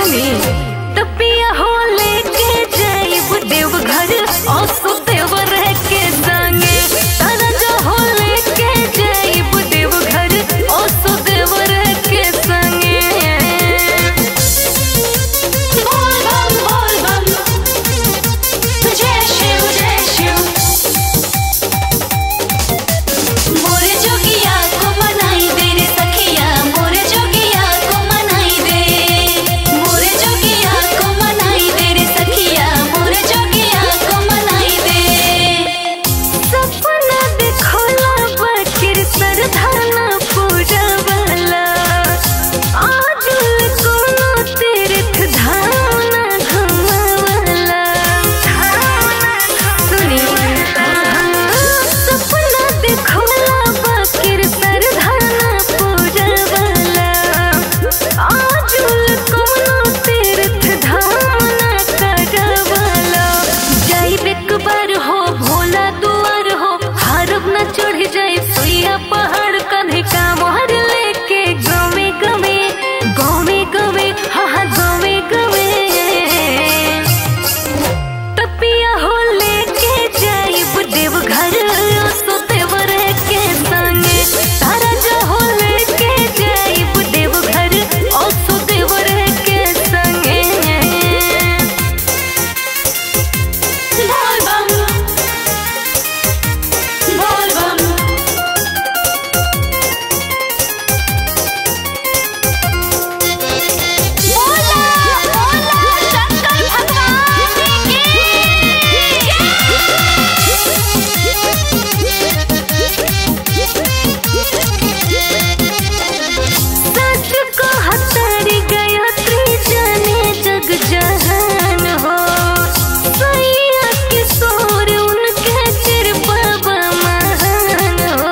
सुनी तपिया हो लेके जाइब देवघर औसो देवर के संगे तारा जो हो लेके जाइब देवघर औसो देवर के संगे बोल बम बोल बम जय शिव जय शिव मोरे जोगिया को मनाई दे रे सखिया मोरे जोगिया को मनाई दे मोरे जोगिया को मनाई दे रे सखिया मोरे जोगिया को मनाई दे सपना देखोला बकिर सरधाना पूजा वाला आज कोनो तीर्थ धाम ना घुमावला सुनी सपना देखोला बकिर सरधाना पूजा वाला आज कोनो तीर्थ धाम ना करवला जाइब एक बार हो भोला दुआर हो हरब न चढ़ जाए सुइया पहाड़ कन्हे का मोहर लेके गमे गमे गमे गमे हाँ हाँ गमे गमे तपिया हो लेके जाइब देवघर सो देवर के संगे तारा जो हो लेके जाइब देवघर सो देवर के संगे बोल बम बोल बम बोला बोला शंकर भगवान सच को हतारी गायत्री जाने जग जहान हो सैया किशोर उनके कृपा महान हो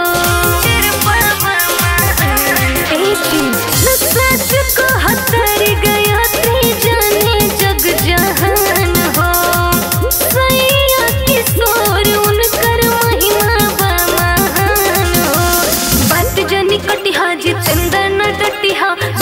सच को हतारी गायत्री जाने जग जहान हो सैया किशोर उनकर महिमा बा महान हो बात जनी कटिहा जितेंद्र न डटिहा